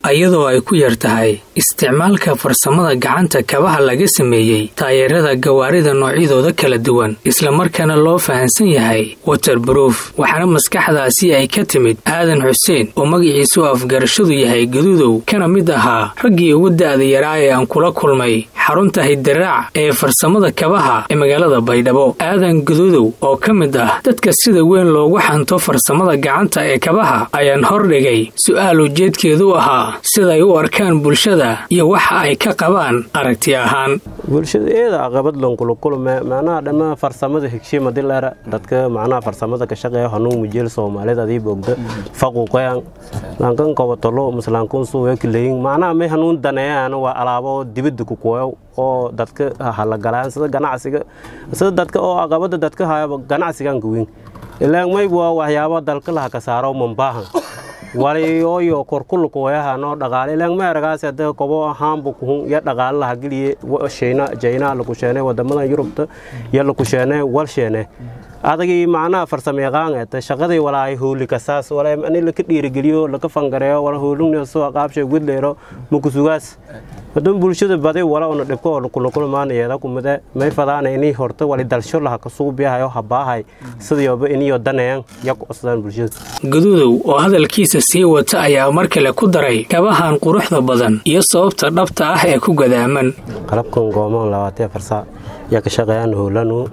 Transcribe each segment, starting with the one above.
iyadoo ay ku yar tahay isticmaalka farsamada gacanta kabaha laga sameeyey taayeerada gawaarida noocyadooda kala duwan islamarkaana loo fahansan yahay waterbroof waxaana maskaxdaasi ay ka timid aadan xuseen oo magaciisu afgarashadu yahay gaduudow kana mid ahaa raggii ugu da'da yaraa ee aan kula kulmay xarunta hidiraac ee farsamada kabaha ee magaalada baydhabo aadan gaduudow oo ka mid ah dadka sida weyn loogu xanto farsamada gacanta ee kabaha ayaan hordhigay su'aal ujeedkeedu ahaa siday u arkaan bulshada iyo waxa ay ka qabaan aragti ahaan bulshada eeda aqabad lonkulukulme macnaha dhamma farsamada higshima dileera dadka macnaha farsamada ka shaqeeya hanuun mujeel soomaalida adii bogda faquqeyan lankan kobatolo muslankun suwekileyin macnaha may hanuun daneeyaan waa alaabo dibadda ku kuweyo oo dadka halagalaan sida ganacsiga sida dadka oo aqabada dadka hayaba ganacsigan kuwin ilaan mayb waa waxyaabo dalka laha ka saaro mambaahan walioyo korkulukuwayaha noo dhaqaale ilaan ma eragaas hada kobo ahaanbu kuhun ya dhaqaale laha geliye shayna jayna laku sheene wadamadan yurubta ya laku sheene wal sheene adagii macnaha farsamayaqaan eeta shaqadii walaay hooli kasaas wala ani laka dhiirigeliyo laka fangareeyo wala hoolugna soo qaabshay gudleero mukusugaas hadan bulshada badi wala una dhibko oo lukulukulmaanayeeda kumide may fadaana inii horta wali dalsho laha kasuubiyahayo habaahay sidayoba iniyo daneyan ya ku osdaan bulshada gaduudow oo hadalkiisa sii wata ayaa mar kale ku daray kabahan quruxda badan iyo sababta dhabta ah ee ku gadaaman qalabkan goomaan labaatee farsaa yaa ka shaqeeyaan hoolanu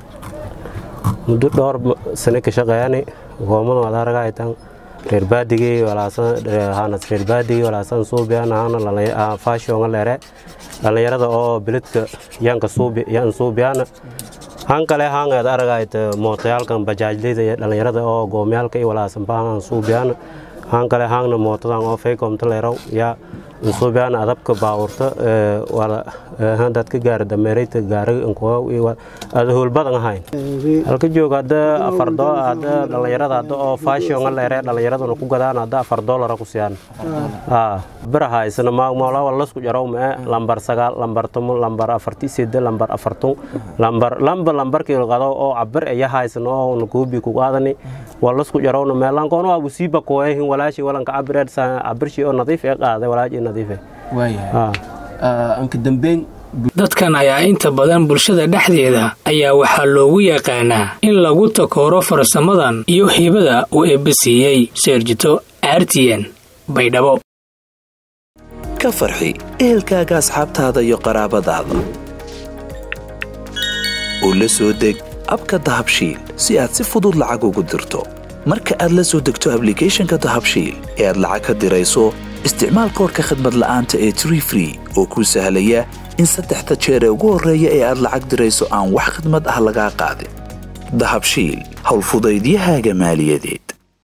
muddo dhowr sane ka shaqeeyani goomada wada aragaytan reer baadigii walaasanhanas reer baadigii walaasan suubiyan ahana faashionga leere dhallinyarada oo biladka yanka suubi yan suubiyana han kale hangeed aragayta mootayaalkan bajaajleyda iyo dhallinyarada oo goomyaalka iyo walaasan baahan suubiyana han kale hangna mootadan oo faykomta leerow yaa suubiyana adabka baawurta dadka gaara dameerayta gaara ada hoolbadan ahayn halka joog hadda afar hadda dhallinyarada hadda oo faashionga leere dhallinyaraduna ku gadaan hadda afar doolara ku siyaan biraha isna maagmoolaa lasku jarow mee lambar sagaal lambar tumo lambar afarti sede lambar afartun lambar lamba lambarkii qado oo cabir aya haysan oo nakuubi ku qaadani waa lasku jarowna mee lankoon waa busiiba kooyahin walaashi walanka cabireed cabirshi oo nadiif ee qaaday walaashi nadiife anka dambeyn dadkan ayaa inta badan bulshada dhexdeeda ayaa waxaa loogu yaqaanaa in lagu takooro farsamadan iyo hibada uu eebbasiiyey seerjito aartiyan baydhabo ka farxi ehelkaaga asxaabtaada iyo qaraabadaada oo la soo deg abka dahabshiil si aad si fudud lacag ugu dirto marka aad la soo degto ablicathonka dahabshiil ee aad lacag ka dirayso isticmaal koorka khadmad la'aanta ee tree free oo kuu sahlaya in saddexda jeer ee ugu horreeya ee aad lacag dirayso aan wax khadmad ah lagaa qaadin dahabshiil howlfudaydiyahaaga maaliyadeed